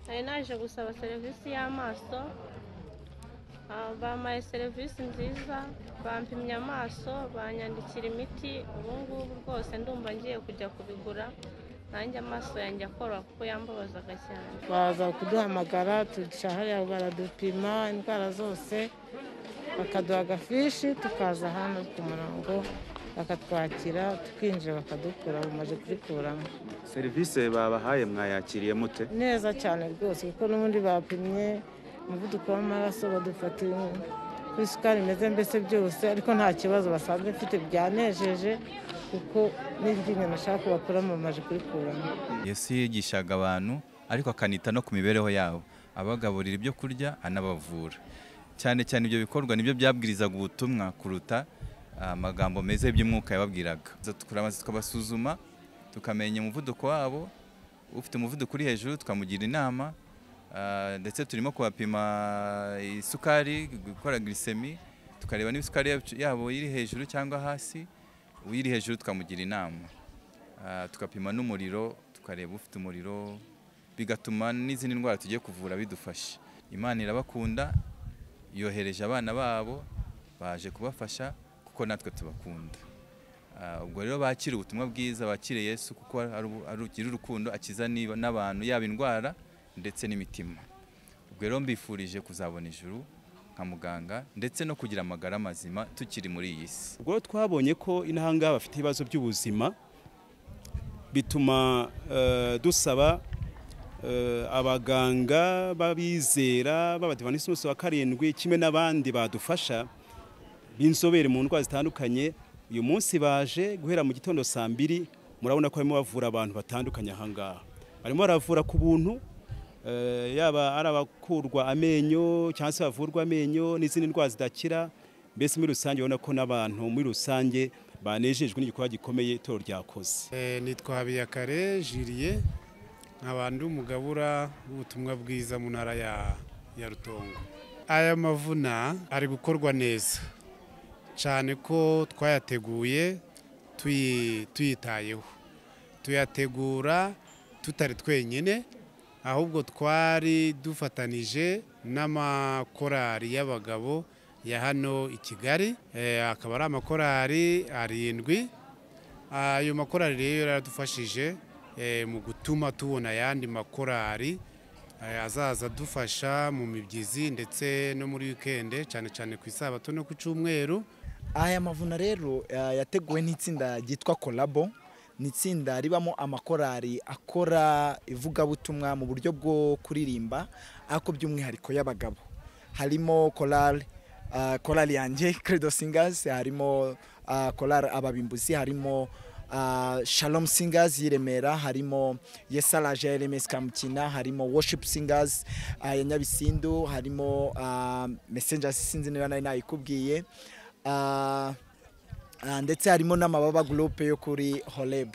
nari naje gusaba serivisi y'amaso ah, bampaye serivisi nziza bampimye amaso banyandikira imiti ubu ngubu rwose ndumva ngiye kujya kubigura nanjye amaso yanjye akoroha kuko yambabazaga cyane baza kuduhamagara tuca hariya baradupima indwara zose bakaduha agafishi tukaza hano ku murongo bakatwakira tukinjira bakadukura bumaze kubikuramo serivisi babahaye mwayakiriye mute neza cyane rwose kuko n'ubundi bapimye umuvuduko w'amaraso badufatira kuri isukari imeze mbese byose ariko nta kibazo basanzwe mfite byanejeje kuko n'iryinyo nashaka kubakuramo bamaze kurikuramo yesu yigishaga abantu ariko akanita no ku mibereho yabo abagaburira ibyo kurya anabavura cyane cyane ibyo bikorwa nibyo byabwirizaga ubutumwa kuruta ah, amagambo meza y'iby'umwuka yababwiraga Tuza tukura amazi tukabasuzuma tukamenya umuvuduko wabo ufite umuvuduko uri hejuru tukamugira inama ah, ndetse turimo kubapima isukari gukora glycemie tukareba niba isukari yacu- yabo iri hejuru cyangwa hasi uyiri hejuru tukamugira inama Ah, tukapima n'umuriro tukareba ufite umuriro bigatuma n'izindi ndwara tugiye kuvura bidufasha imana irabakunda yohereje abana babo baje kubafasha kuko natwe tubakunda Ah, ubwo rero bakira ubutumwa bwiza bakire yesu kuko ari ubu- ari ugira urukundo akiza niba- n'abantu yaba indwara ndetse n'imitima ubwo rero mbifurije kuzabona ijuru nka muganga ndetse no kugira amagara mazima tukiri muri iyi si ubwo twabonye ko intanga bafite ibibazo by'ubuzima bituma eh, dusaba eh, abaganga b'abizera b'abadivanisi bose wa karindwi kimwe n'abandi badufasha b'inzobere mu ndwara zitandukanye uyu munsi baje guhera mu gitondo saa mbiri murabona ko barimo bavura abantu batandukanye aha ngaha barimo baravura ku buntu eh, yaba ari abakurwa amenyo cyangwa se bavurwa amenyo n'izindi ndwara zidakira mbese muri rusange urabona ko n'abantu muri rusange banejejwe n'igikorwa gikomeye itorero ryakoze Eh, nitwa habiyakare jiriye nkaba ndi umugabura w'ubutumwa bwiza mu ntara ya ya rutongo aya mavuna ari gukorwa neza cyane ko twayateguye tuyi- tuyitayeho tuyategura tutari twenyine ahubwo twari dufatanije n'amakorali y'abagabo ya hano i kigali Eh, akaba ari amakorali arindwi ayo makorali rero yaradufashije eh, mu gutuma tubona ayandi makorali eh, azaza adufasha mu mibyizi ndetse no muri wikende cyane cyane ku isabato no ku cyumweru aya mavuna rero eh, yateguwe n'itsinda ryitwa kolabo ni itsinda ribamo amakorari akora ivugabutumwa mu buryo bwo kuririmba ariko by'umwihariko y'abagabo harimo korali ah, korali yanjye credo singers harimo ah, korali ababimbuzi harimo ah, shalom singers y'i remera harimo yesaraje ya rms kamukina harimo worship singers ah, ya nyabisindu harimo ah, messengers sinzi niba nari nayikubwiye Ah, ah, ndetse harimo n'amababa gurupe yo kuri horebu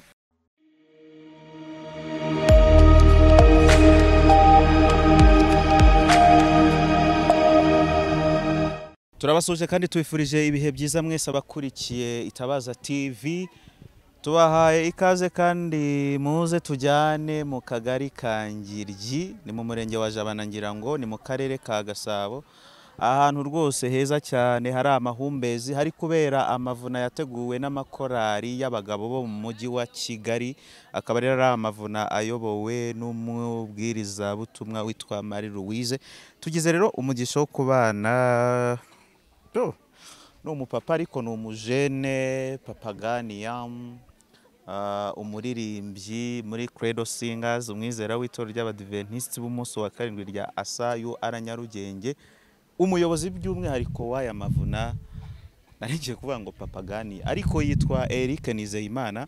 turabasuje kandi tubifurije ibihe byiza mwese abakurikiye itabaza tv tubahaye ikaze kandi muze tujyane mu kagari ka ngiryi ni mu murenge wa jabana ngira ngo ni mu karere ka gasabo ahantu rwose heza cyane hari amahumbezi hari kubera amavuna yateguwe n'amakorari y'abagabo bo mu mujyi wa kigali akaba rero ari amavuna ayobowe n'umubwirizabutumwa witwa marie louise tugize rero umugisha wo kubana to ni umupapa ariko ni umujene papaganiyamu umuririmbyi muri credo singers umwizera w'itorero ry'abadiventisiti b'umunsi wa karindwi rya asayu ara nyarugenge umuyobozi by'umwihariko w'aya mavuna narigiye kuvuga ngo papagani ariko yitwa eric nizeyimana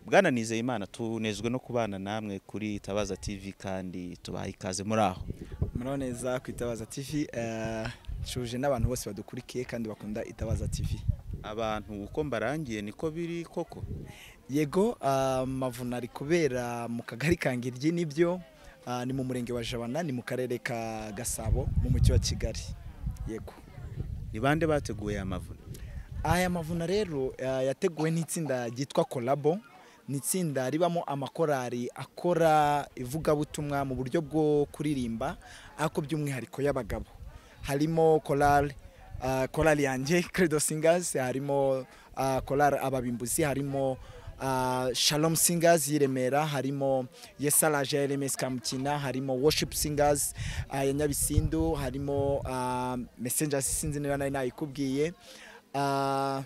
bwana nizeyimana tunejwe no kubana namwe kuri itabaza tv kandi tubaha ikaze muri aho muraho neza ku itabaza tivi nshuje n'abantu bose badukurikiye kandi bakunda itabaza tivi abantu uko mbarangiye niko biri koko yego ah, mavuna ari kubera mu kagari ka ngiryi nibyo ah, ni mu murenge wa jabana ni mu karere ka gasabo mu mujyi wa kigali yego ni bande bateguye amavuna aya mavuna rero eh, yateguwe n'itsinda ryitwa kolabo ni itsinda ribamo amakorari akora ivugabutumwa mu buryo bwo kuririmba ariko by'umwihariko y'abagabo harimo korali ah, korali yanjye credo singers harimo ah, korali ababimbuzi harimo ah, shalom singers y'i remera harimo yesaraje ya rms kamukina harimo worship singers ah, ya nyabisindu harimo ah, messengers sinzi niba nari nayikubwiye Ah,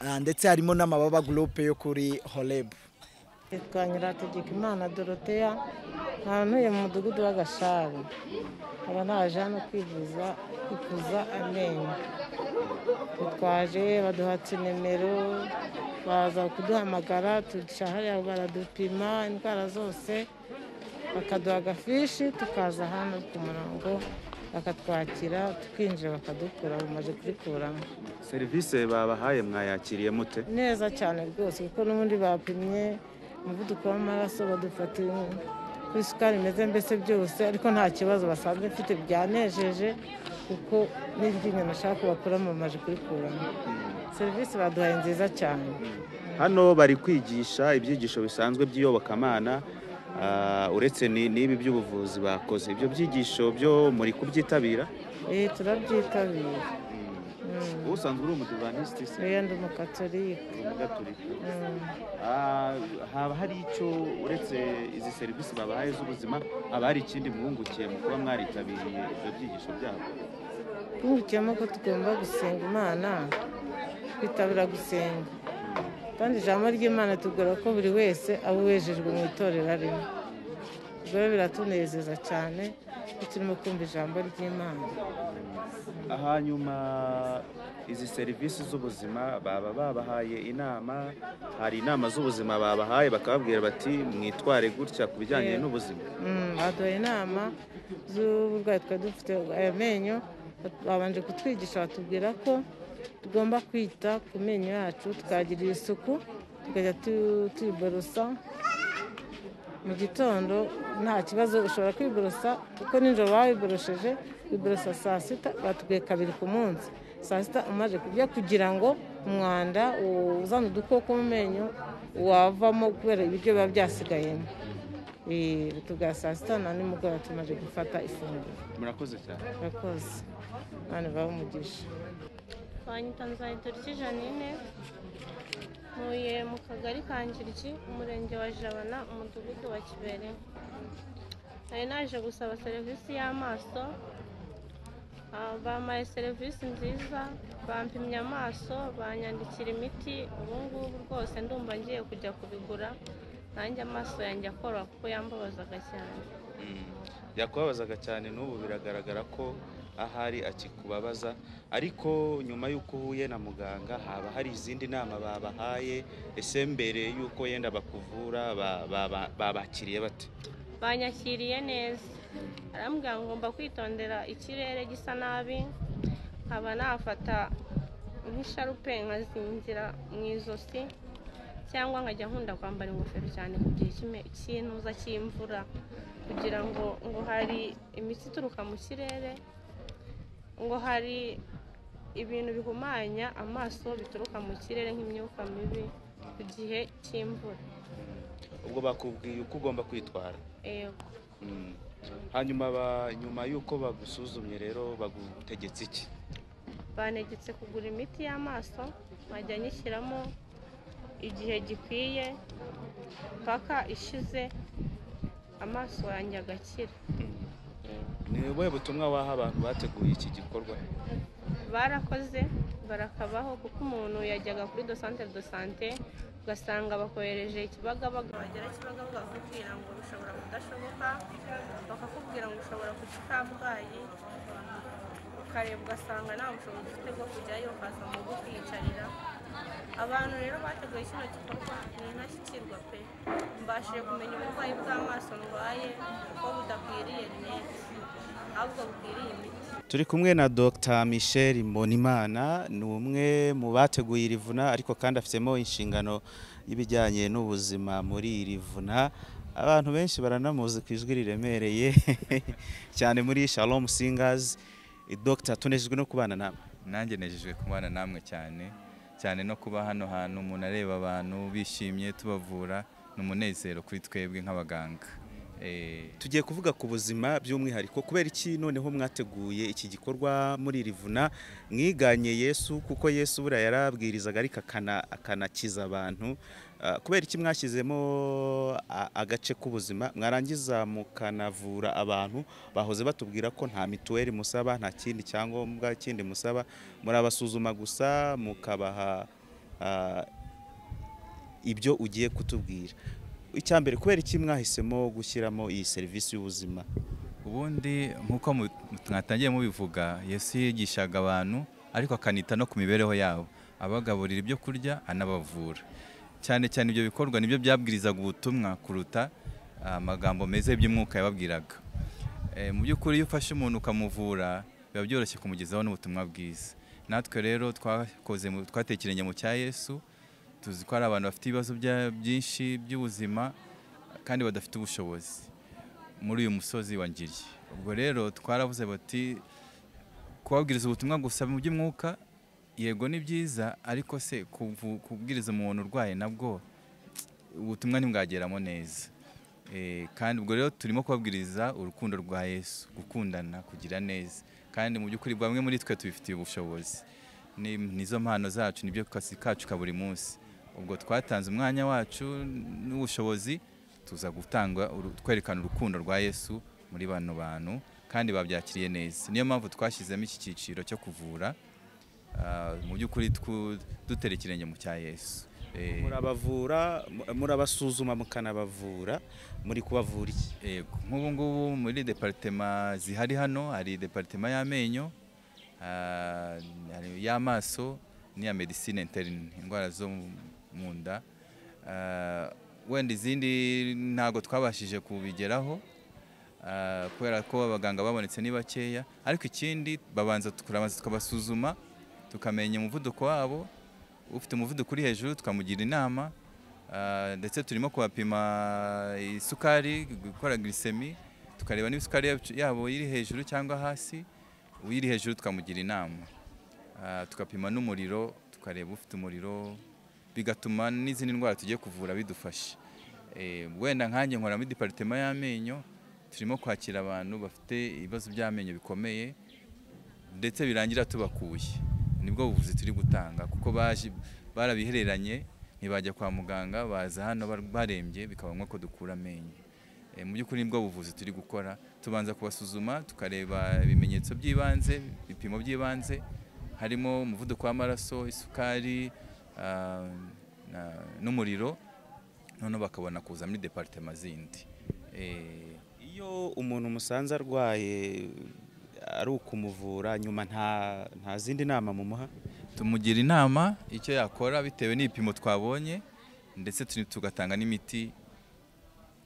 ah, ndetse harimo n'amababa gurupe yo kuri horebu Nitwa Nyirategekimana Dorothea ntuye mu mudugudu w'agasharu nkaba naje hano kwivuza kuvuza amenyo dutwaje baduhatse nimero baza kuduhamagara tuca hariya baradupima indwara zose bakaduha agafishi tukaza hano ku murongo bakatwakira tukinjira bakadukura bumaze kudukuramo serivisi babahaye mwayakiriye mute neza cyane rwose kuko n'ubundi bapimye umuvuduko w'amaraso badufata uko isukari imeze mbese byose ariko nta kibazo basanze mfite byanejeje kuko n'iryinyo nashaka bakuramo bamaze kurikuramo serivisi baduhaye nziza cyane hano bari kwigisha ibyigisho bisanzwe by'iyobokamana ah, uretse ni- n'ibi by'ubuvuzi bakoze ibyo byigisho byo muri kubyitabira Eh, turabyitabira wowe usanzwe uri umudivantisiti se rero ndi umukatorike uri umugaturika Mm. Ah, haba hari icyo uretse izi serivisi babahaye z'ubuzima haba hari ikindi mwungukiye mu kuba mwaritabiriye ibyo byigisho byabo twungukiyemo ko tugomba gusenga imana twitabira gusenga kandi ijambo ry'imana tubwira ko buri wese aba wejejwe mu itorero arimo ubwo rero biratunezeza cyane ko turimo kumva ijambo ry'imana hanyuma izi serivisi z'ubuzima baba babahaye inama hari inama z'ubuzima babahaye bakababwira bati mwitware gutya ku bijyanye Yego. n'ubuzima Mm, baduha inama z'uburwayi twari dufite ayo menyo babanje kutwigisha batubwira ko tugomba kwita ku menyo yacu tukayagirira isuku tukajya tu- tuyiborosa mu gitondo nta kibazo ushobora kwiborosa kuko nijoro waba wiborosheje wiborosa saa sita batubwiye kabiri ku munsi saa sita umaze kurya kugira ngo umwanda uzana udukoko mu menyo wavamo kubera ibiryo biba byasigayemo Eh, tubwa saa sita na nimugoroba tumaze gufata ifunguro murakoze cyane murakoze imana ibahe umugisha twanyita nzayidoriki janine ntuye mu kagari ka ngiryi umurenge wa jabana umudugudu wa kibere nari naje gusaba serivisi y'amaso Ah, bampaye serivisi nziza bampimye amaso banyandikira imiti ubu ngubu rwose ndumva ngiye kujya kubigura nanjye amaso yanjye akora kuko yambabazaga cyane yakubabazaga cyane n'ubu biragaragara ko ahari akikubabaza ariko nyuma y'uko uhuye na muganga haba hari izindi nama babahaye ese mbere y'uko yenda bakuvura ba- baba- babakiriye bate banyakiriye neza arambwira ngo ngomba kwitondera ikirere gisa nabi nkaba nafata nk'isharupe nkazingira mu ijosi cyangwa nkajya nkunda kwambara ingofero cyane mu gihe cy'ime- cy'intuza cy'imvura kugira ngo ngo hari imitsi ituruka mu kirere ngo hari ibintu bihumanya amaso bituruka mu kirere nk'imyuka mibi ku gihe cy'imvura ubwo bakubwiye uko ugomba kwitwara Yego. Mm. hanyuma ba- nyuma y'uko bagusuzumye rero bagutegetse iki banegetse kugura imiti y'amaso nkajya nyishyiramo igihe gikwiye paka ishize amaso yanjye agakira ni ubuhe butumwa waha abantu bateguye iki gikorwa barakoze barakabaho kuko umuntu yajyaga kuri do santere do sante ugasanga bakohereje ikibagabaga bagera kibagabaga bakakubwira ngo bishobora kudashoboka bakakubwira ngo ushobora kujya i kabgayi ukareba ugasanga nta bushobozi ufite bwo kujyayo ukaza mu rugo ukiyicarira abantu rero bateguye kino gikorwa ni intashyikirwa pe mbashije kumenya uburwayi bw'amaso ndwaye ko budakwiriye rinete ahubwo bukwiriye imiti turi kumwe na Dr Michel Mbonimana ni umwe mu bateguye iri vuna ariko kandi afitemo inshingano y'ibijyanye n'ubuzima muri iri vuna abantu benshi baranamuzi ku ijwi riremereye cyane muri Shalom Singers Dr tunejejwe no kubana nawe nanjye nejejwe kubana namwe cyane cyane no kuba hano hantu umuntu areba abantu bishimye tubavura ni umunezero kuri twebwe nk'abaganga Eh, tugiye kuvuga ku buzima by'umwihariko kubera iki noneho mwateguye iki gikorwa muri iri vuna mwiganye yesu kuko yesu buriya yarabwirizaga ariko akana- akanakiza abantu Ah, kubera iki mwashyizemo a- agace k'ubuzima mwarangiza mukanavura abantu bahoze batubwira ko nta mituweli musaba nta kindi cyangombwa kindi musaba murabasuzuma gusa mukabaha ah, ibyo ugiye kutubwira icya mbere kubera iki mwahisemo gushyiramo iyi serivisi y'ubuzima ubundi nk'uko mu- mwatangiye mubivuga yesu yigishaga abantu ariko akanita no ku mibereho yabo abagaburira ibyo kurya anabavura cyane cyane ibyo bikorwa nibyo byabwirizaga ubutumwa kuruta ah, amagambo meza y'iby'umwuka yababwiraga Eh, mu by'ukuri iyo ufashe umuntu ukamuvura biba byoroshye kumugezaho n'ubutumwa bwiza natwe rero twakoze mu- twatekeranye mu cya yesu tuzi ko hari abantu bafite ibibazo bya- byinshi by'ubuzima kandi badafite ubushobozi muri uyu musozi wa ngiri ubwo rero twaravuze bati kubabwiriza ubutumwa gusa mu by'umwuka yego ni byiza ariko se kuvu- kubwiriza umuntu urwaye nabwo ubutumwa ntibwageramo neza Eh, kandi ubwo rero turimo kubabwiriza urukundo rwa yesu gukundana kugira neza kandi mu by'ukuri bamwe muri twe tubifitiye ubushobozi Ni- nizo mpano zacu nibyo kazi kacu ka buri munsi ubwo twatanze umwanya wacu n'ubushobozi tuza gutanga uru- kwerekana urukundo rwa Yesu muri bano bantu kandi babyakiriye neza niyo mpamvu twashyizemo iki cyiciro cyo kuvura ah, mu by'ukuri twu- dutera ikirenge mu cya Yesu Eh, murabavura mu- murabasuzuma mukanabavura muri kubavura iki eh, nk'ubu ngubu muri departema zihari hano hari departema y'amenyo ah, hari y'amaso n'iya medicine interne indwara zo mu nda Ah, wenda izindi ntabwo twabashije kubigeraho Ah, kubera ko abaganga babonetse ni bakeya ariko ikindi babanza tukurabanza tukabasuzuma tukamenya umuvuduko wabo ufite umuvuduko uri hejuru tukamugira inama Ah, ndetse turimo kubapima isukari gukora glycemie tukareba niba isukari yacu- yabo iri hejuru cyangwa hasi uyiri hejuru tukamugira inama Ah, tukapima n'umuriro tukareba ufite umuriro bigatuma n'izindi ndwara tugiye kuvura bidufasha Eh, wenda nkanjye nkora muri departema y'amenyo turimo kwakira abantu bafite ibibazo by'amenyo bikomeye ndetse birangira tubakuye nibwo buvuzi turi gutanga kuko baje barabihereranye ntibajya kwa muganga baza hano bar- barembye bikaba ngombwa ko dukura amenyo Eh, mu by'ukuri nibwo buvuzi turi gukora tubanza kubasuzuma tukareba ibimenyetso by'ibanze ibipimo by'ibanze harimo umuvuduko w'amaraso isukari ah, na- n'umuriro noneho bakabona kuza muri departema zindi Eh, iyo umuntu musanze arwaye ari ukumuvura nyuma nta nta zindi nama mumuha tumugira inama icyo yakora bitewe n'ibipimo twabonye ndetse tu- tugatanga n'imiti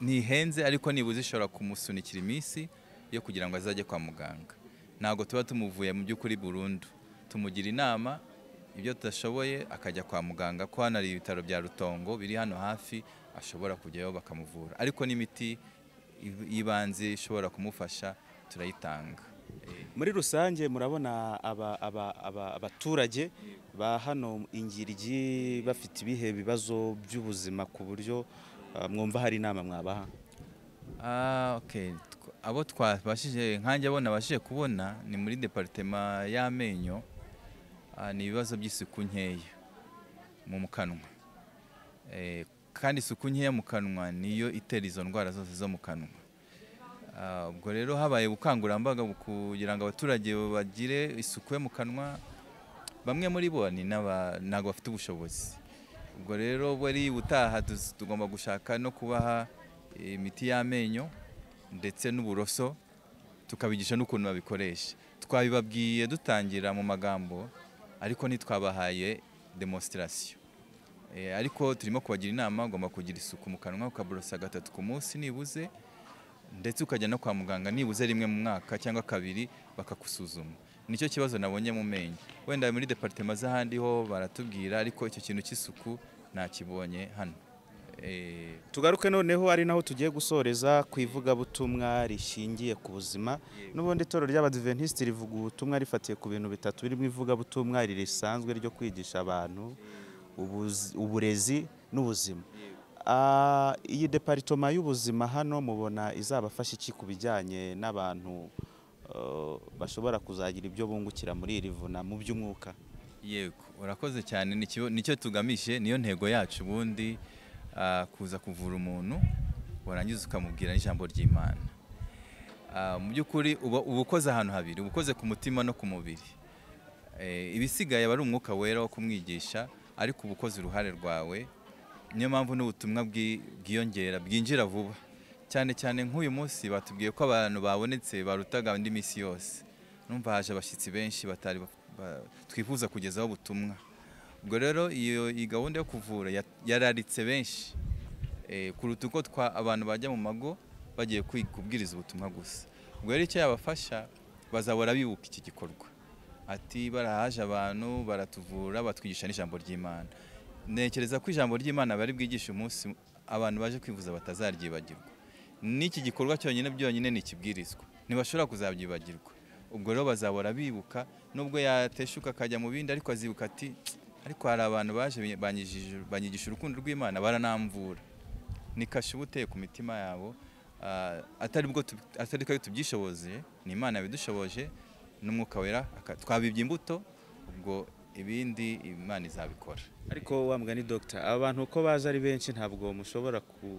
ntihenze ariko nibuze ishobora kumusunikira iminsi yo kugira ngo azajye kwa muganga ntabwo tuba tumuvuye mu by'ukuri burundu tumugira inama ibyo tudashoboye akajya kwa muganga ko hano hari ibitaro bya rutongo biri hano hafi ashobora kujyayo bakamuvura ariko n'imiti i- y'ibanze ishobora kumufasha turayitanga muri rusange murabona aba- aba- aba- abaturage ba hano ingiryi bafite ibihe bibazo by'ubuzima ku buryo ah, mwumva hari inama mwabaha Ah, okay. Tw- Abo twabashije nkanjye abo nabashije kubona ni muri departema y'amenyo ah, ni ibibazo by'isuku nkeya mu mu kanwa Eh, kandi isuku nkeya mu kanwa niyo itera izo ndwara zose zo mu kanwa Ah, ubwo rero habaye ubukangurambaga bu- kugira ngo abaturage bagire isuku yo mu kanwa bamwe muri bo ni n'aba- ntabwo bafite ubushobozi ubwo rero buri ubutaha tuz- tugomba gushaka no kubaha imiti y'amenyo ndetse n'uburoso tukabigisha n'ukuntu babikoresha twabibabwiye dutangira mu magambo ariko ntitwabahaye demonstration Eh, ariko turimo kubagira inama ugomba kugira isuku mu kanwa ukaburosa gatatu ku munsi nibuze ndetse ukajya no kwa muganga nibuze rimwe mu mwaka cyangwa kabiri bakagusuzuma nicyo kibazo nabonye mu menyo wenda muri departema z'ahandi ho baratubwira ariko icyo kintu cy'isuku nakibonye hano Eh, tugaruke noneho ari naho tugiye gusoreza ku ivugabutumwa rishingiye ku buzima n'ubundi itorero ry'abadiventisiti rivuga ubutumwa rifatiye ku bintu bitatu birimo ivugabutumwa risanzwe ryo kwigisha abantu ubuzi- uburezi n'ubuzima Ah, iyi deparitoma y'ubuzima hano mubona izabafasha iki ku bijyanye n'abantu eh, bashobora kuzagira ibyo bungukira muri iri vuna mu by'umwuka yego urakoze cyane nicyo nicyo tugamije niyo ntego yacu ubundi ah, kuza kuvura umuntu warangiza ukamubwira n'ijambo ry'imana Ah, mu by'ukuri uba uba ukoze ahantu habiri uba ukoze ku mutima no ku mubiri Eh, ibisigaye aba ari umwuka wera wo kumwigisha ariko uba ukoze uruhare rwawe niyo mpamvu n'ubutumwa bwi- bwiyongera bwinjira vuba cyane cyane nk'uyu munsi batubwiye ko abantu babonetse barutaga indi minsi yose numva haje abashyitsi benshi batari baf- ba- twifuza kugezaho ubutumwa ubwo rero iyo iyi gahunda yo kuvura ya- yararitse benshi eh, kuruta uko twa- abantu bajya mu mago bagiye kwi- kubwiriza ubutumwa gusa ubwo rero icyo yabafasha bazahora bibuka iki gikorwa ati barahaje abantu baratuvura batwigisha n'ijambo ry'imana ntekereza ko ijambo ry'imana bari bwigishe umunsi abantu baje kwivuza batazaryibagirwa n'iki gikorwa cyonyine byonyine ntikibwirizwa ntibashobora kuzabyibagirwa ubwo rero bazahora bibuka nubwo yateshuka akajya mu bindi ariko azibuka ati "Tsk, ariko hari abantu baje banyigije- banyigisha urukundo rw'imana baranamvura ni kashe uba uteye ku mitima yabo ah, atari bwo tub- atari twe tubyishoboje ni imana yabidushoboje n'umwuka wera aka- twabibye imbuto ubwo ibindi imana izabikora ariko wa mugani dogita abantu uko baza ari benshi ntabwo mushobora ku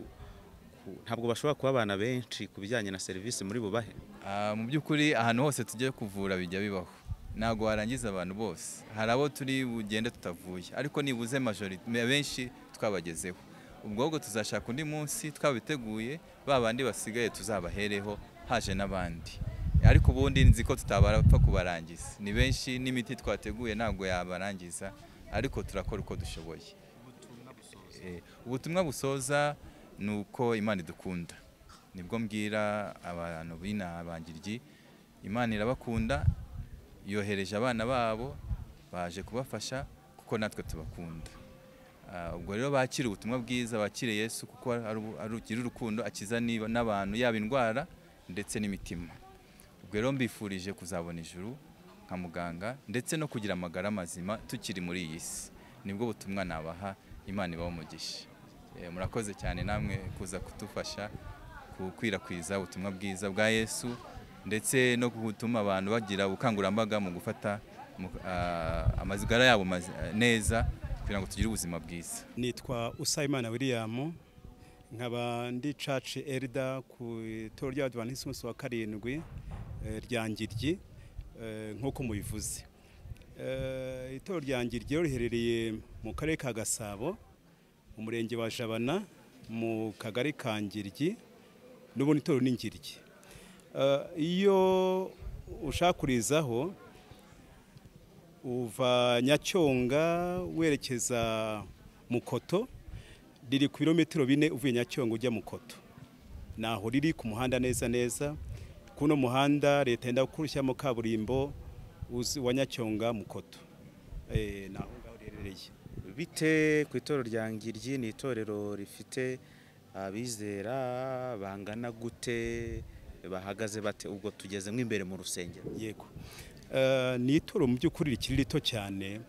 ku- ntabwo bashobora kuba abana benshi ku bijyanye na serivisi muri bubahe Ah, mu by'ukuri ahantu hose tugiye kuvura bijya bibaho ntabwo warangiza abantu bose hari abo turi bugende tutavuye ariko nibuze majorite benshi twabagezeho ubwo ahubwo tuzashaka undi munsi twabiteguye ba bandi basigaye tuzabahereho haje n'abandi ariko ubundi nzi ko tutabapfa kubarangiza ni benshi n'imiti twateguye ntabwo yabarangiza ariko turakora uko dushoboye Eh, ubutumwa busoza ni uko imana idukunda nibwo mbwira abantu b'inaha bangiryi imana irabakunda yohereje abana babo baje kubafasha kuko natwe tubakunda Ah, ubwo rero bakira ubutumwa bwiza bakire yesu kuko ari ubu- ari ugira urukundo akiza niba- n'abantu yaba indwara ndetse n'imitima ubwo rero mbifurije kuzabona ijuru nka muganga ndetse no kugira amagara mazima tukiri muri iyi si nibwo butumwa nabaha imana ibaho umugisha Eh, murakoze cyane namwe kuza kudufasha gukwirakwiza ubutumwa bwiza bwa yesu ndetse no gutuma abantu bagira ubukangurambaga mu gufata mu- ah, amazigara yabo mazi- ah, neza kugira ngo tugire ubuzima bwiza nitwa usayimana william nkaba ndi church elder ku itorero ry'abadivanisi umunsi wa karindwi eh, rya ngiryi eh, nk'uko mubivuze Eh, itorero rya ngiryi rero riherereye mu karere ka gasabo mu murenge wa jabana mu kagari ka ngiryi n'ubundi itorero ni ngiryi Eh, iyo ushaka kurizaho uva nyacyonga werekeza mukoto riri ku birometero bine uvuye nyacyonga ujya mukoto naho riri ku muhanda neza neza kuno muhanda leta yenda kurushyamo kaburimbo uzi- wa nyacyonga mukoto Eh, naho ngaho riherereye bite ku itorero rya ngiryi ni itorero rifite abizera bangana gute bahagaze bate ubwo tugezemo imbere mu rusengero yego Eh, ni itoro mu by'ukuri rikiri rito cyane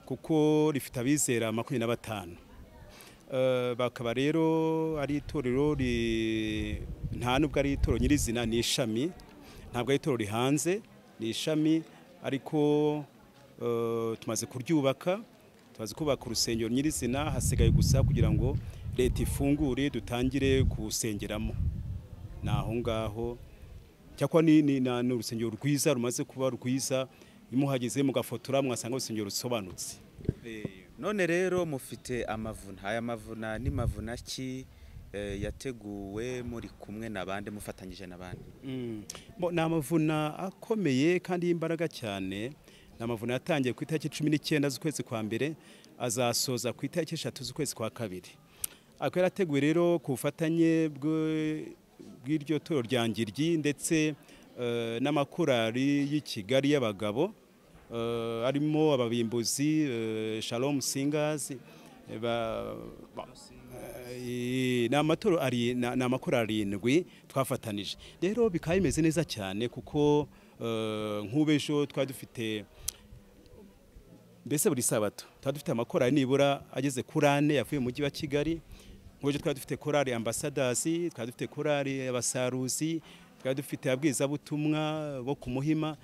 kuko rifite abizera makumyabiri na batanu Eh, bakaba rero ari itorero ri- nta nubwo ari itorero nyirizina ni ishami ntabwo ari itorero rihanze ni ishami ariko eh, tumaze kuryubaka tumaze kubaka urusengero nyirizina hasigaye gusa kugira ngo leta ifungure dutangire kusengeramo ni aho ngaho cyakora ni ni- na- ni urusengero rwiza rumaze kuba rwiza iyo muhageze mugafotora mwasanga urusengero rusobanutse none rero mufite amavuna aya mavuna ni mavuna ki eh, yateguwe muri kumwe n'abandi mufatanyije n'abandi Mm. Bo, ni amavuna akomeye kandi y'imbaraga cyane ni amavuna yatangiye ku itariki cumi n'icyenda z'ukwezi kwa mbere azasoza ku itariki eshatu z'ukwezi kwa kabiri akaba yarateguwe rero ku bufatanye bwe- bw'iryo toro rya ngiryi ndetse eh, n'amakorali y'i kigali y'abagabo eh, arimo ababimbuzi eh, shalom singers eh, ba- ba- Eh, ni amatora ari ni ni amakoro arindwi twafatanije rero bikaba bimeze neza cyane kuko eh, nk'ubejo twari dufite mbese buri sabato tuba dufite amakorari nibura ageze kuri ane yavuye mu mujyi wa kigali nk'uburyo twari dufite korari ambasadasi twari dufite korari abasaruzi twari dufite abwizabutumwa bo ku muhima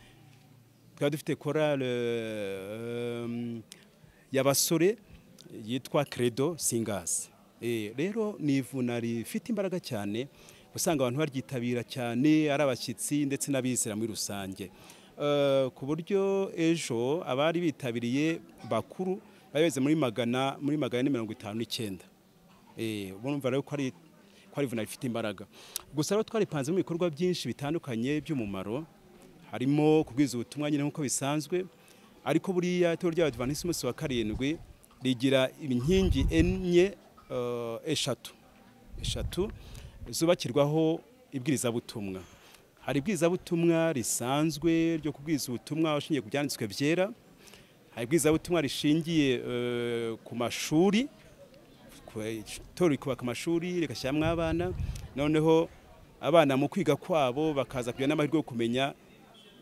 twari dufite korari eh, y'abasore yitwa credo singers Eh, rero ni ivuna rifite imbaraga cyane usanga abantu baryitabira cyane ari abashyitsi ndetse n'abizera muri rusange Eh, ku buryo ejo abari bitabiriye bakuru bari bageze muri magana muri magana na mirongo itanu n'icyenda Eh, urumva rero ko ari ko ari ivuna rifite imbaraga gusa rero twaripanzemo ibikorwa byinshi bitandukanye by'umumaro harimo kubwiza ubutumwa nyine nk'uko bisanzwe ariko buriya itorero ry'abadivanisi umunsi wa karindwi rigira inkingi enye eh, eshatu eshatu zubakirwaho ibwirizabutumwa hari ibwirizabutumwa risanzwe ryo kubwiriza ubutumwa ushingiye ku byanditswe byera hari ibwirizabutumwa rishingiye eh, ku mashuri itorero rikubaka amashuri rigashyiramo abana noneho abana mu kwiga kwabo bakaza kugira n'amahirwe yo kumenya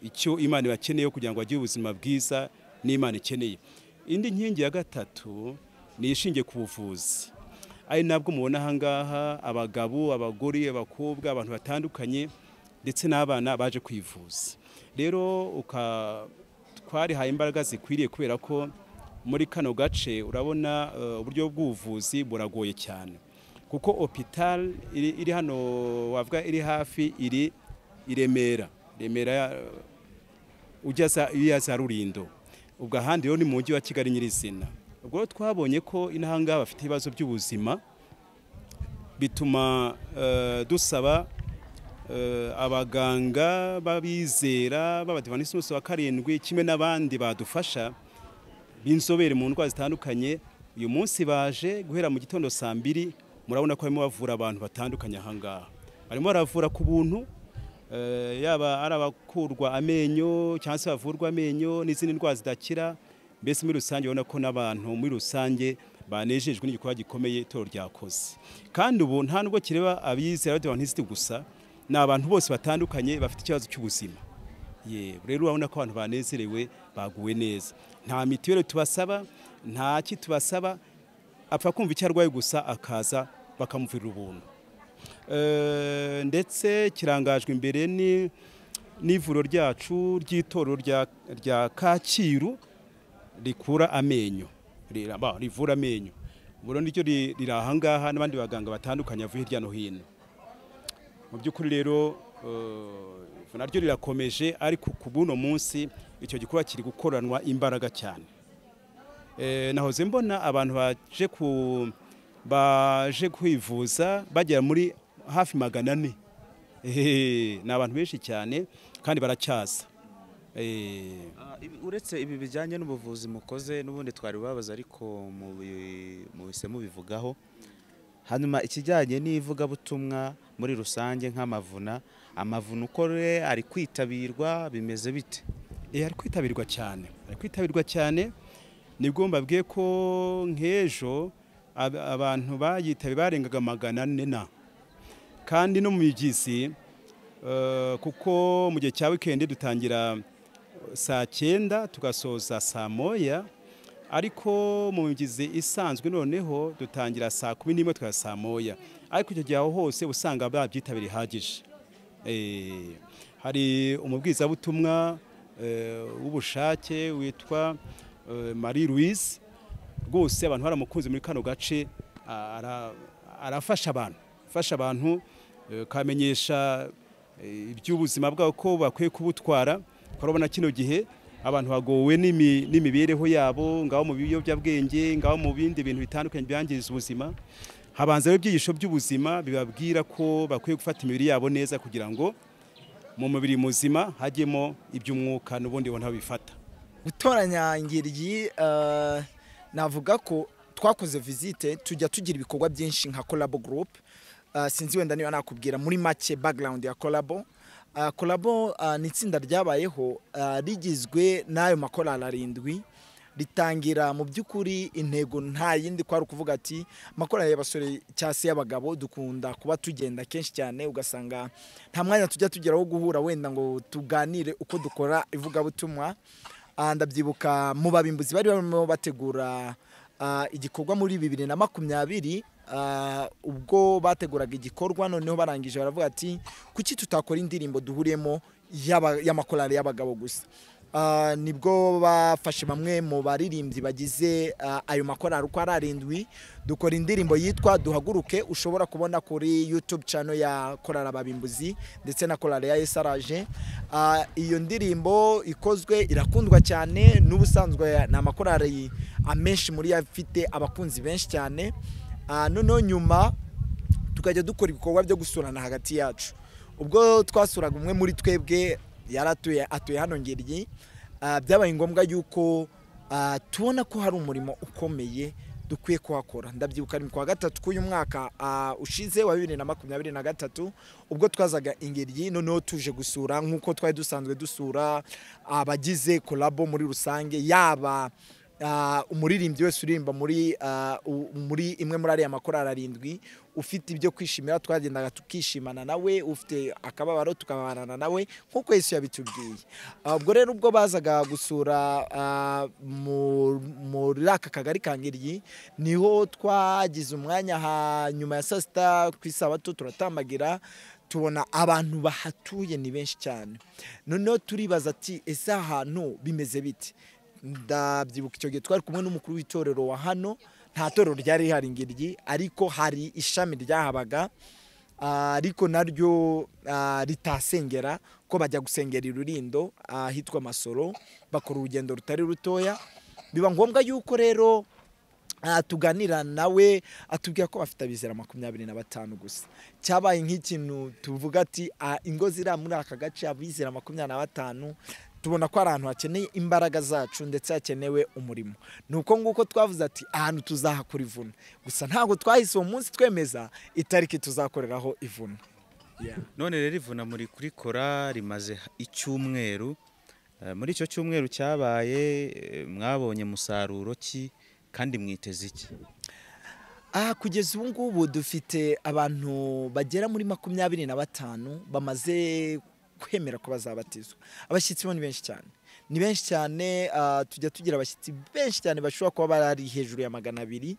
icyo imana ibakeneyeho kugira ngo bagire ubuzima bwiza n'imana ikeneye indi nkingi ya gatatu ni ishingiye ku buvuzi ari nabwo mubona ahangaha abagabo abagore abakobwa abantu batandukanye ndetse n'abana baje kwivuza rero uka- twarihaye imbaraga zikwiriye kubera ko muri kano gace urabona eh, uburyo bw'ubuvuzi buragoye cyane kuko hopital iri iri hano wavuga iri hafi iri i remera remera eh, ujya za- iriya za rurindo ubwo ahandi rero ni mu mujyi wa kigali nyirizina ubwo rero twabonye ko inahangaha bafite ibibazo by'ubuzima bituma eh, dusaba eh, abaganga b'abizera b'abadivanisi bose wa karindwi kimwe n'abandi badufasha b'inzobere mu ndwara zitandukanye uyu munsi baje guhera mu gitondo saa mbiri murabona ko barimo bavura abantu batandukanye ahangaha barimo baravura ku buntu eh, yaba ari abakurwa amenyo cyangwa se bavurwa amenyo n'izindi ndwara zidakira mbese muri rusange ubona ko n'abantu muri rusange banejejwe n'igikorwa gikomeye itorero ryakoze kandi ubu nta nubwo kireba abizera b'abadivantisiti gusa ni abantu bose batandukanye bafite ikibazo cy'ubuzima Ye, rero urabona ko abantu banezerewe baguwe neza nta mituweli tubasaba nta ki tubasaba apfa kumva icyo arwaye gusa akaza bakamuvira ubuntu Eh, ndetse kirangajwe imbere ni n'ivuriro ryacu ry'itorero rya- rya kacyiru rikura amenyo Rira- ba, rivura amenyo ubwo niryo ri- riri ahangaha n'abandi baganga batandukanye bavuye hirya no hino mu by'ukuri rero eh, naryo rirakomeje ariko ku buno munsi icyo gikorwa kiri gukoranwa imbaraga cyane Eh, nahoze mbona abantu baje ku baje kwivuza bagera muri hafi magana ane Ehehe, ni abantu benshi cyane kandi baracyaza Eh, Ah, ibi- uretse ibi bijyanye n'ubuvuzi mukoze n'ubundi twari babaza ariko mubi- muhise mubivugaho hanyuma ikijyanye n'ivugabutumwa muri rusange nk'amavuna amavuna uko re ari kwitabirwa bimeze bite Eh, ari kwitabirwa cyane ari kwitabirwa cyane nibwo mbabwiye ko nk'ejo ab- abantu bayitabi barengaga magana ane na kandi no mu migezi eh, kuko mu gihe cya wikendi dutangira saa cyenda tugasoza saa moya ariko mu migezi isanzwe noneho dutangira saa kumi n'imwe tukajya saa moya ariko icyo gihe aho hose usanga babyitabiriye ihagije Eh, hari umubwizabutumwa eh, w'ubushake witwa eh, Marie Louise rwose abantu baramukunze muri kano gace ah, ara- arafasha abantu afasha abantu eh, kamenyesha eh, iby'ubuzima bwabo ko bakwiye kubutwara urabona kino gihe abantu bagowe n'imi- n'imibereho yabo ngaho mu biyobyabwenge ngaho mu bindi bintu bitandukanye byangiza ubuzima habanza ibyigisho by'ubuzima bibabwira ko bakwiye gufata imibiri yabo neza kugira ngo mu mubiri muzima hajyemo iby'umwuka n'ubundi bona bifata gutoranya ngiryi eh, navuga ko twakoze visite tujya tugira ibikorwa byinshi nka collabo group Eh, sinzi wenda niba nakubwira muri make background ya collabo Eh, collabo eh, ni itsinda ryabayeho eh, rigizwe n'ayo makorali arindwi ritangira mu by'ukuri intego nta yindi kwari ukuvuga ati amakorari y'abasore cyangwa se y'abagabo dukunda kuba tugenda kenshi cyane ugasanga nta mwanya tujya tugera wo guhura wenda ngo tuganire uko dukora ivugabutumwa Ah, ndabyibuka mu babimbuzi bari barimo bategura ah, igikorwa muri bibiri na makumyabiri ah, ubwo bateguraga igikorwa noneho barangije baravuga ati kuki tutakora indirimbo duhuriyemo y'aba- y'amakorali y'abagabo gusa Ah, nibwo bafashe bamwe mu baririmbyi bagize ah, ayo makorali uko ari arindwi dukora indirimbo yitwa duhaguruke ushobora kubona kuri youtube channel ya korali ababimbuzi ndetse na korali ya esaraje Ah, iyo ndirimbo ikozwe irakundwa cyane n'ubusanzwe ni amakorali amenshi muri yo afite abakunzi benshi cyane Ah, noneho nyuma tukajya dukora ibikorwa byo gusurana hagati yacu ubwo twasuraga umwe muri twebwe yari atuye atuye hano ngiryi ah, byabaye ngombwa yuko ah, tubona ko hari umurimo ukomeye dukwiye kuhakora ndabyibuka ari mu kwa gatatu k'uyu mwaka ah, ushize wa bibiri na makumyabiri na gatatu ubwo twazaga ingiryi noneho tuje gusura nk'uko twari dusanzwe dusura abagize kolabo muri rusange yaba Ah, umuririmbyi wese uririmba muri ah, u- muri imwe muri ariya makorari arindwi ufite ibyo kwishimira twagendaga tukishimana nawe ufite akababaro tukabanana nawe nk'uko yesu yabitubwiye Ah, ubwo rero ubwo bazaga gusura ah, mu- muri aka kagari ka ngiryi niho twagize umwanya ha- nyuma ya saa sita ku isabato turatambagira tubona abantu bahatuye ni benshi cyane noneho turibaza ati ese aha hantu bimeze bite ndabyibuka icyo gihe twari kumwe n'umukuru w'itorero wa hano nta torero ryari rihari ngiryi ariko hari ishami ryahabaga ah, ariko naryo ah, ritasengera ko bajya gusengera i rurindo ahitwa masoro bakora urugendo rutari rutoya biba ngombwa yuko rero Ah, tuganira nawe atubwira ko bafite abizera makumyabiri na batanu gusa cyabaye nk'ikintu tuvuga ati "Ah, ingo ziri muri aka gace abizera makumyabiri na batanu tubona ko ari ahantu hakeneye imbaraga zacu ndetse hakenewe umurimo ni uko nguko twavuze ati ahantu tuzahakora ivuna gusa ntabwo twahise uwo munsi twemeza itariki tuzakoreraho ivuna Yeah. none rero ivuna muri kurikora rimaze icyumweru Eh, muri icyo cyumweru cyabaye eh, mwabonye musaruro ki kandi mwiteze iki aha kugeza ubu ngubu dufite abantu bagera muri makumyabiri na batanu bamaze kwemera ko bazabatizwa abashyitsi bo ni benshi cyane ni benshi cyane ah, tujya tugira abashyitsi benshi cyane bashobora kuba barari hejuru ya magana abiri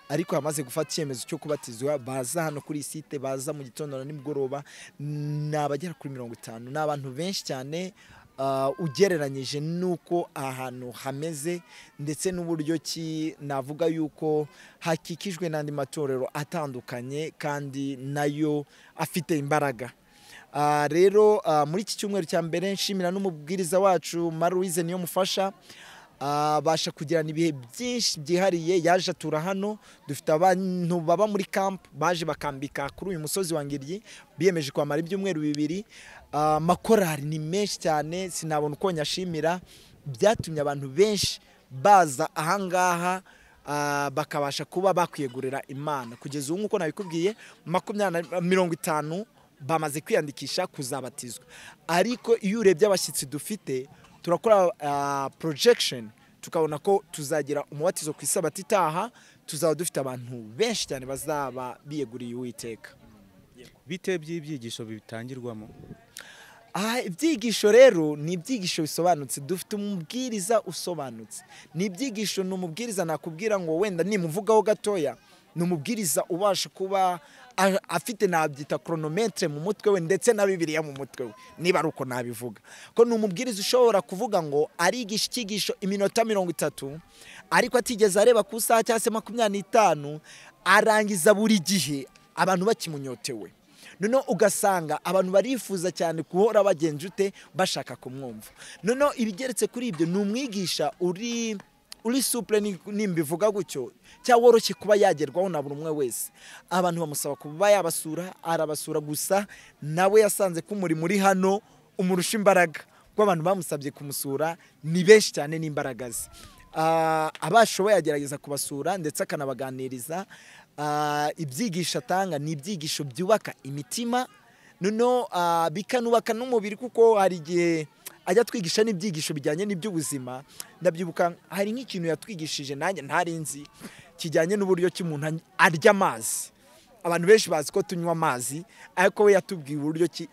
ariko bamaze gufata icyemezo cyo kubatizwa baza hano kuri iyi site baza mu gitondo na nimugoroba ni abagera kuri mirongo itanu ni abantu benshi cyane ah, ugereranyije n'uko aha hantu hameze ndetse n'uburyo ki navuga yuko hakikijwe n'andi matorero atandukanye kandi nayo afite imbaraga Ah, rero ah, muri iki cyumweru cya mbere nshimira n'umubwiriza wacu maruwize niyo mufasha abasha kugirana ibihe byinshi byihariye yaje atura hano dufite abantu baba muri camp baje bakambika kuri uyu musozi wa ngiryi biyemeje kwamara ibyumweru bibiri Ah, amakorari ni menshi cyane sinabona uko nyashimira byatumye abantu benshi baza ahangaha ah, bakabasha kuba bakwiyegurira imana kugeza ubu nk'uko nabikubwiye makumyabiri na mirongo itanu bamaze kwiyandikisha kuzabatizwa ariko iyo urebye abashyitsi dufite turakora ah, projection tukabona ko tuzagira umubatizo ku isabato itaha tuzaba dufite abantu benshi cyane bazaba biyeguriye uwiteka bite by'ibyigisho bitangirwamo aha ibyigisho rero ni ibyigisho bisobanutse dufite umubwiriza usobanutse ni ibyigisho ni umubwiriza nakubwira ngo wenda nimuvugaho gatoya ni umubwiriza ubasha kuba a- afite nabyita koronometere mu mutwe we ndetse na bibiliya mu mutwe we niba ari uko nabivuga ko ni umubwiriza ushobora kuvuga ngo arigisha icyigisho iminota mirongo itatu ariko atigeze areba ku isaha cyangwa se makumyabiri n'itanu arangiza buri gihe abantu bakimunyotewe noneho ugasanga abantu barifuza cyane guhora bagenje ute bashaka kumwumva noneho ibigeretse kuri ibyo ni umwigisha uri uri supure ni- nimbivuga gutyo cyangwa woroshye kuba yagerwaho na buri umwe wese abantu bamusaba kuba yabasura arabasura gusa nawe yasanze ko umurimo uri hano umurusha imbaraga kuko abantu bamusabye kumusura ni benshi cyane n'imbaraga ze Ah, abashoboye agerageza kubasura ndetse akanabaganiriza Ah, ibyigisho atanga ni ibyigisho byubaka imitima noneho ah, bikanubaka n'umubiri kuko hari igihe ajya atwigisha n'ibyigisho bijyanye n'iby'ubuzima ndabyibuka hari nk'ikintu yatwigishije nanjye ntari nzi kijyanye n'uburyo ki umuntu any- arya amazi abantu benshi bazi ko tunywa amazi ariko we yatubwiye uburyo ki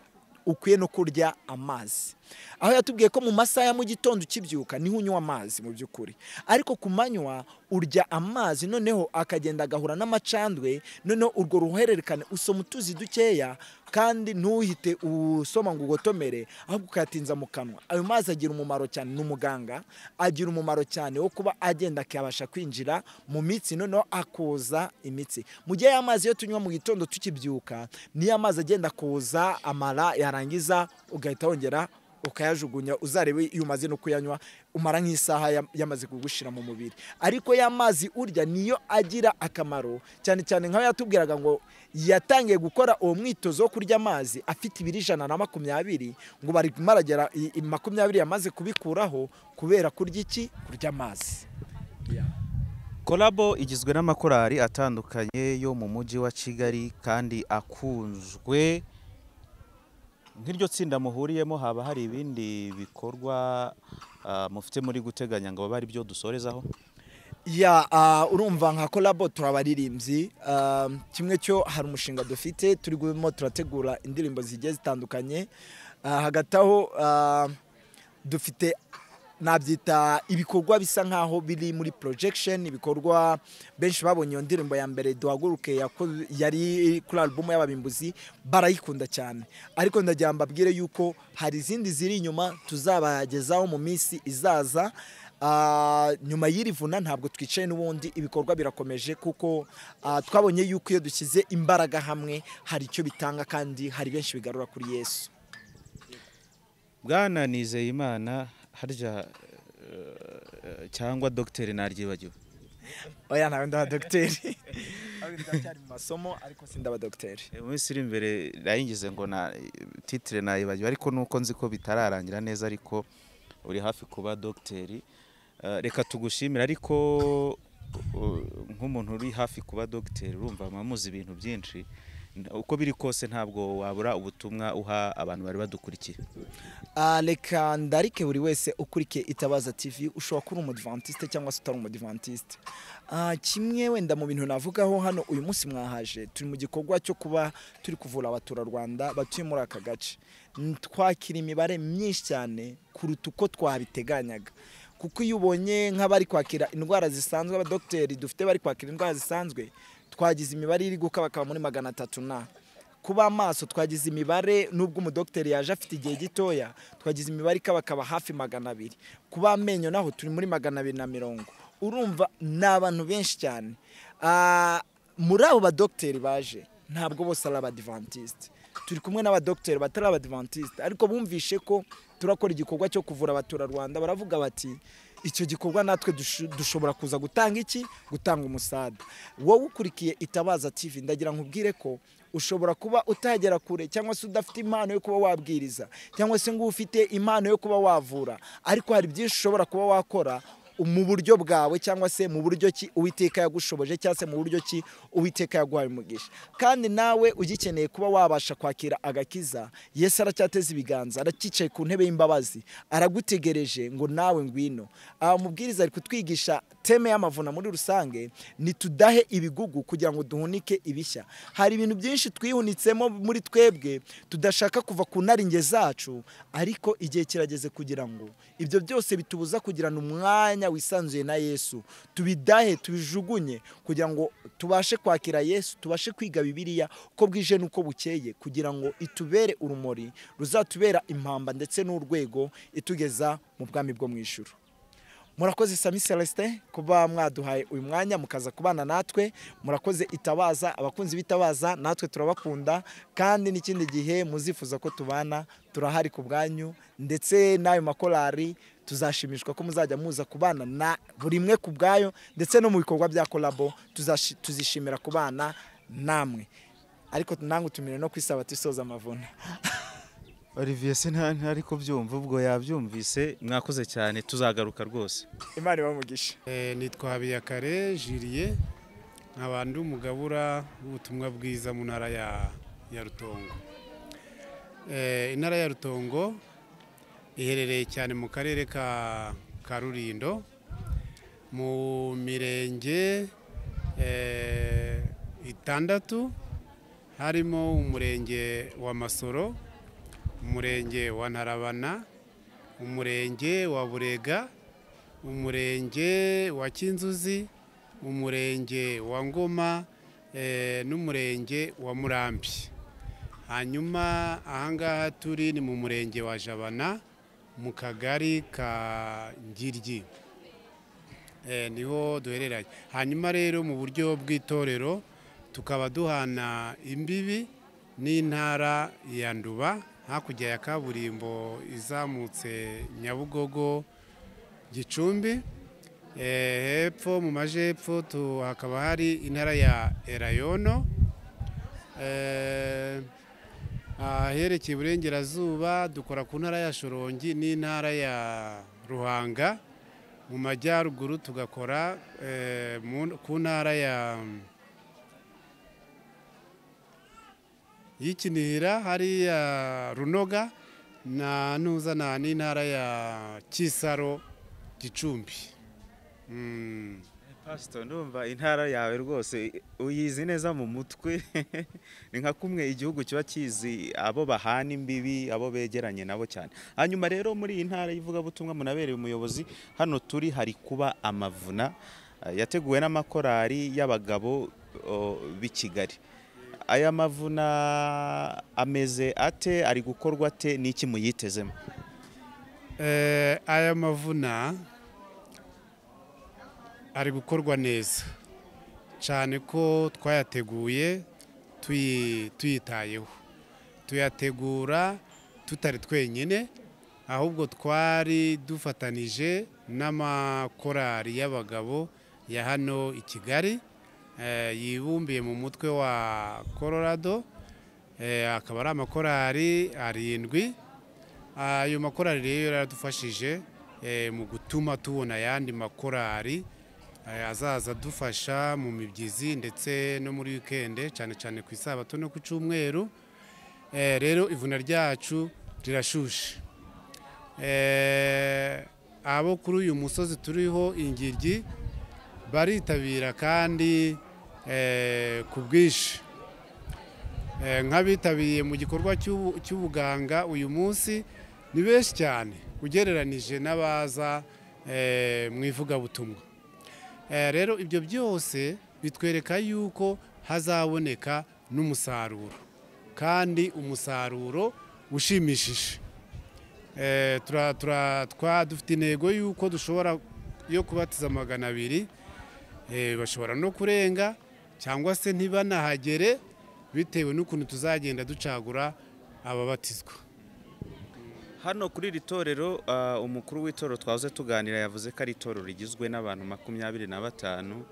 ukwiye no kurya amazi aho yatubwiye ko mu masaha ya mu gitondo ukibyuka niho unywa amazi mu by'ukuri ariko ku manywa urya amazi noneho akagenda agahura n'amacandwe noneho urwo ruhererekane usoma utuzi dukeya kandi ntuhite usoma ngo ugotomere ahubwo ukayatinza mu kanwa ayo mazi agira umumaro cyane ni umuganga agira umumaro cyane wo kuba agenda akabasha kwinjira mu mitsi noneho akoza imitsi mu gihe ya mazi iyo tunywa mu gitondo tukibyuka niyo amazi agenda akoza amara yarangiza ugahita wongera ukayajugunya uzarebe iyo umaze no kuyanywa umara nk'isaha ya- yamaze kugushira mu mubiri ariko ya mazi urya niyo agira akamaro cyane cyane nk'aho yatubwiraga ngo yatangiye gukora uwo mwitozo wo kurya amazi afite ibiro ijana na makumyabiri ngo bari maragera i- i- makumyabiri yamaze kubikuraho kubera kurya iki kurya amazi korabo igizwe n'amakorari atandukanye yo mu mujyi wa kigali kandi akunzwe nk'iryo tsinda muhuriyemo haba hari ibindi bikorwa ah, mufite muri guteganya ngo babe ari byo dusorezaho ya ah, urumva nka kolabo turabaririmbyi Ah, kimwe cyo hari umushinga dufite turi gurimo turategura indirimbo zigiye zitandukanye Ah, hagati aho ah, dufite nabyita ibikorwa bisa nkaho biri muri projection ibikorwa benshi babonye iyo ndirimbo ya mbere duhaguruke yako- yari kuri alubumu y'ababimbuzi barayikunda cyane ariko ndagira ngo mbabwire yuko hari izindi ziri inyuma tuzabagezaho mu minsi izaza Ah, nyuma y'iri vuna ntabwo twicaye n'ubundi ibikorwa birakomeje kuko ah, twabonye yuko iyo dushyize imbaraga hamwe hari icyo bitanga kandi hari benshi bigarura kuri yesu bwana nizeyimana harya eh, cyangwa dogiteri naryibagiwe oya ntawe ndaba dogiteri Ahubwo ndacyari mu masomo ariko sindaba dogiteri Eh, mu minsi iri imbere nayingize ngo na titire nayibagiwe ariko nuko nzi ko bitararangira neza ariko uri hafi kuba dogiteri Eh, reka tugushimire ariko uh, nk'umuntu uri hafi kuba dogiteri urumva muba muzi ibintu byinshi N- uko biri kose ntabwo wabura ubutumwa uha abantu bari badukurikiye Ah, reka ndarike buri wese ukurikiye itabaza tv ushobora kuba uri umudivantiste cyangwa se utari umudivantiste Ah, kimwe wenda mu bintu navugaho hano uyu munsi mwahaje turi mu gikorwa cyo kuba turi kuvura abaturarwanda batuye muri aka gace N- twakira imibare myinshi cyane kuruta uko twabiteganyaga kuko iyo ubonye nk'abari kwakira indwara zisanzwe abadogiteri dufite bari kwakira indwara zisanzwe twagize imibare iri guka bakaba muri magana atatu na kuba amaso twagize imibare nubwo umudogiteri yaje afite igihe gitoya twagize imibare ikaba akaba hafi magana abiri kuba amenyo naho turi muri magana abiri na mirongo urumva ni abantu benshi cyane Ah, muri abo badogiteri baje ntabwo bose ari abadivantisite turi kumwe n'abadogiteri batari abadivantisite ariko bumvishe ko turakora igikorwa cyo kuvura abaturarwanda baravuga bati icyo gikorwa natwe dushu- dushobora kuza gutanga iki gutanga umusada wowe ukurikiye itabaza tv ndagira ngo ubwire ko ushobora kuba utagera kure cyangwa se udafite impano yo kuba wabwiriza cyangwa se ngo ufite impano yo kuba wavura ariko hari byinshi ushobora kuba wakora mu buryo bwawe cyangwa se mu buryo ki uwiteka yagushoboje cyangwa se mu buryo ki uwiteka yaguhaye umugisha kandi nawe ugikeneye kuba wabasha kwakira agakiza yesu aracyateze ibiganza arakicaye ku ntebe y'imbabazi aragutegereje ngo nawe ngwino aha umubwiriza ari kutwigisha teme y'amavuna muri rusange nitudahe ibigugu kugira ngo duhunike ibishya hari ibintu byinshi twihunitsemo muri twebwe tudashaka kuva ku naringe zacu ariko igihe kirageze kugira ngo ibyo byose bitubuza kugirana umwanya wisanzuye na yesu tubidahe tubijugunye kugira ngo tubashe kwakira yesu tubashe kwiga bibiliya uko bwije n'uko bukeye kugira ngo itubere urumuri ruzatubera impamba ndetse n'urwego itugeza mu bwami bwo mu ijuru murakoze sami celestin kuba mwaduhaye uyu mwanya mukaza kubana natwe murakoze itabaza abakunzi b'itabaza natwe turabakunda kandi n'ikindi gihe muzifuza ko tubana turahari ku bwanyu ndetse n'ayo makorari tuzashimishwa ko muzajya muza kubana na buri imwe ku bwayo ndetse no mu bikorwa bya korabo tuzashi- tuzishimira kubana namwe ariko nange utumire no kwisaba tusoza amavuna olivier sinanka ariko byumva ubwo yabyumvise mwakoze cyane tuzagaruka rwose imana ibamugisha Eh, nitwa habiyakare jiriye nkaba ndi umugabura w'ubutumwa bwiza mu ntara ya ya rutongo Eh, intara ya rutongo iherereye cyane mu karere ka ka rurindo mu mirenge eh, itandatu harimo umurenge wa masoro umurenge wa ntarabana umurenge wa burega umurenge wa kinzuzi umurenge wa ngoma eh, n'umurenge wa murambi hanyuma ahangaha turi ni mu murenge wa jabana mu kagari ka ngiryi Eh, niho duhereranye hanyuma rero mu buryo bw'itorero tukaba duhana imbibi n'intara ya nduba hakurya ya kaburimbo izamutse nyabugogo gicumbi Eh, hepfo mu majyepfo tu- hakaba hari intara ya erayono Eh, aherekeye iburengerazuba dukora ku ntara ya shorongi n'intara ya ruhanga mu majyaruguru tugakora eh, mu- ku ntara ya y'ikinihira hariya runoga na ntuzana n'intara ya kisaro gicumbi Mm. pasito ndumva intara yawe rwose uyizi neza mu mutwe ni nka kumwe igihugu kiba kizi abo bahana imbibi abo begeranye nabo cyane hanyuma rero muri iyi ntara y'ivugabutumwa munabereye umuyobozi hano turi hari kuba amavuna eh, yateguwe n'amakorali y'abagabo oh, b'i kigali aya mavuna ameze ate ari gukorwa ate n'iki muyitezemo Eh, aya mavuna ari gukorwa neza cyane ko twayateguye tuyi- tuyitayeho tuyategura tutari twenyine ahubwo twari dufatanije n'amakorali y'abagabo ya hano i kigali eh, yibumbiye mu mutwe wa colorado eh, akaba ari amakorali arindwi ayo makorali rero yaradufashije eh, mu gutuma tubona ayandi makorali eh, azaza adufasha mu mibyizi ndetse no muri wikende cyane cyane ku isabato no ku cyumweru Eh, rero ivuna ryacu rirashushe Eh, abo kuri uyu musozi turiho ingiryi baritabira kandi eh, ku bwinshi Eh, nk'abitabiriye mu gikorwa cy'ubu- cy'ubuganga uyu munsi ni benshi cyane ugereranije n'abaza eh, mu ivugabutumwa Eh, rero ibyo byose bitwereka yuko hazaboneka n'umusaruro kandi umusaruro ushimishije Eh, tura- tura- twa dufite intego yuko dushobora yo kubatiza magana abiri Eh, bashobora no kurenga cyangwa se ntibanahagere bitewe n'ukuntu tuzagenda ducagura ababatizwa Hano kuri iri torero ah, umukuru w'itorero twahoze tuganira yavuze ko ari itorero rigizwe n'abantu makumyabiri na batanu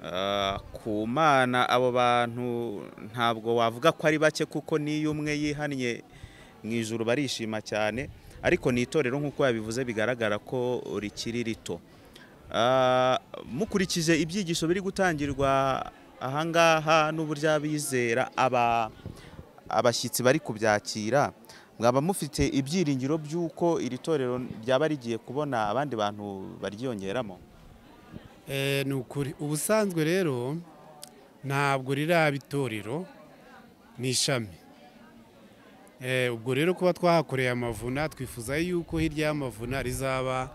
Ah, ku mana abo bantu ntabwo wavuga ko ari bake kuko n'iyo umwe yihannye mu ijuru barishima cyane ariko ni itorero nk'uko yabivuze bigaragara ko rikiri rito Ah, mukurikije ibyigisho biri gutangirwa ahangaha n'uburyo abizera aba abashyitsi bari kubyakira mwaba mufite ibyiringiro by'uko iri torero ryaba rigiye kubona abandi bantu baryiyongeramo Eh, ni ukuri ubusanzwe rero ntabwo riraba itorero ni ishami Eh, ubwo rero kuba twahakoreye amavuna twifuza yuko hirya y'amavuna rizaba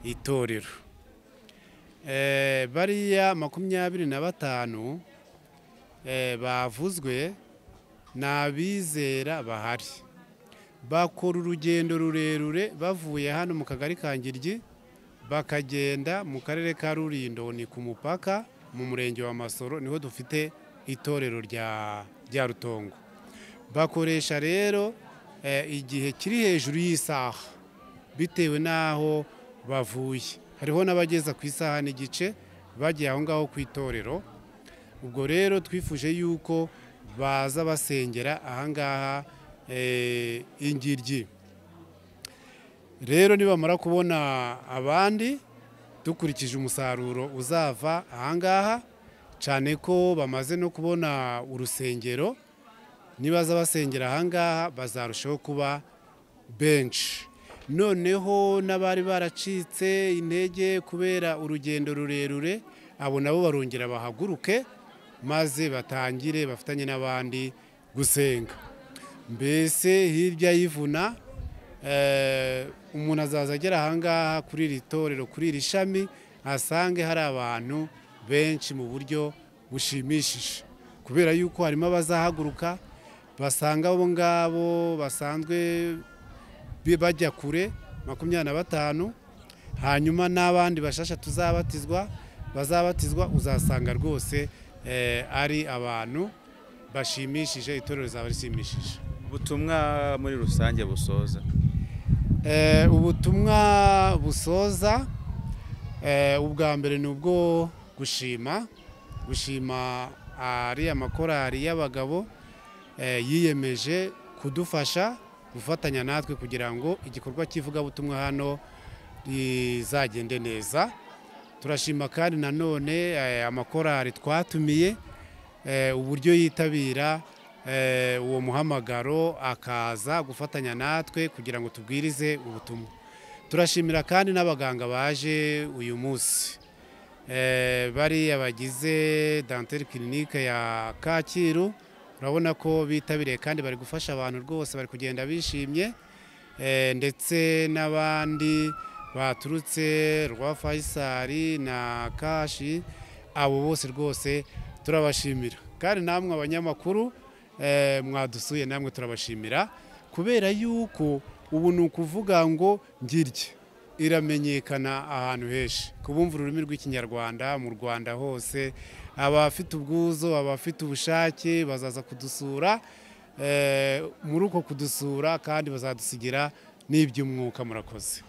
itorero Eh, bariya makumyabiri na batanu eh, bavuzwe ni abizera bahari bakora urugendo rurerure bavuye hano mu kagari ka ngiryi bakagenda mu karere ka rurindo ni ku mupaka mu murenge wa masoro niho dufite itorero rya rya rutongo bakoresha rero eh, igihe kiri hejuru y'isaha bitewe n'aho bavuye hariho n'abageza ku isaha n'igice bagiye aho ngaho ku itorero ubwo rero twifuje yuko baza basengera ahangaha eh, ingiryi rero nibamara kubona abandi dukurikije umusaruro uzava ahangaha cyane ko bamaze no kubona urusengero nibaza basengera ahangaha bazarushaho kuba benshi noneho n'abari baracitse intege kubera urugendo rurerure abo nabo barongera bahaguruke maze batangire bafatanye n'abandi gusenga mbese hirya y'ivuna eh, umuntu azaza agera ahangaha kuri iri torero kuri iri shami asange hari abantu benshi mu buryo bushimishije kubera yuko harimo abazahaguruka basanga abo ngabo basanzwe bi- bajya kure makumyabiri na batanu hanyuma n'abandi bashasha tuzabatizwa bazabatizwa uzasanga rwose eh, ari abantu bashimishije itorero rizaba rishimishije ubutumwa muri rusange busoza Eh, ubutumwa busoza eh, ubwa mbere ni ubwo gushima gushima ariya makorari y'abagabo eh, yiyemeje kudufasha gufatanya natwe kugira ngo igikorwa cy'ivugabutumwa hano rizagende neza turashima kandi nanone eh, amakorari twatumiye eh, uburyo yitabira eh, uwo muhamagaro akaza gufatanya natwe kugira ngo tubwirize ubutumwa turashimira kandi n'abaganga baje uyu munsi Eh, bariya bagize danteri kirinike ya kacyiru urabona ko bitabiriye kandi bari gufasha abantu rwose bari kugenda bishimye Eh, ndetse n'abandi baturutse rwa fayisari na kashi abo bose rwose turabashimira kandi namwe abanyamakuru eh, mwadusuye namwe turabashimira kubera yuko ubu ni ukuvuga ngo ngirye iramenyekana ahantu henshi kubumva ururimi rw'ikinyarwanda mu rwanda hose abafite ubwuzu abafite ubushake bazaza kudusura eh, muri uko kudusura kandi bazadusigira n'iby'umwuka murakoze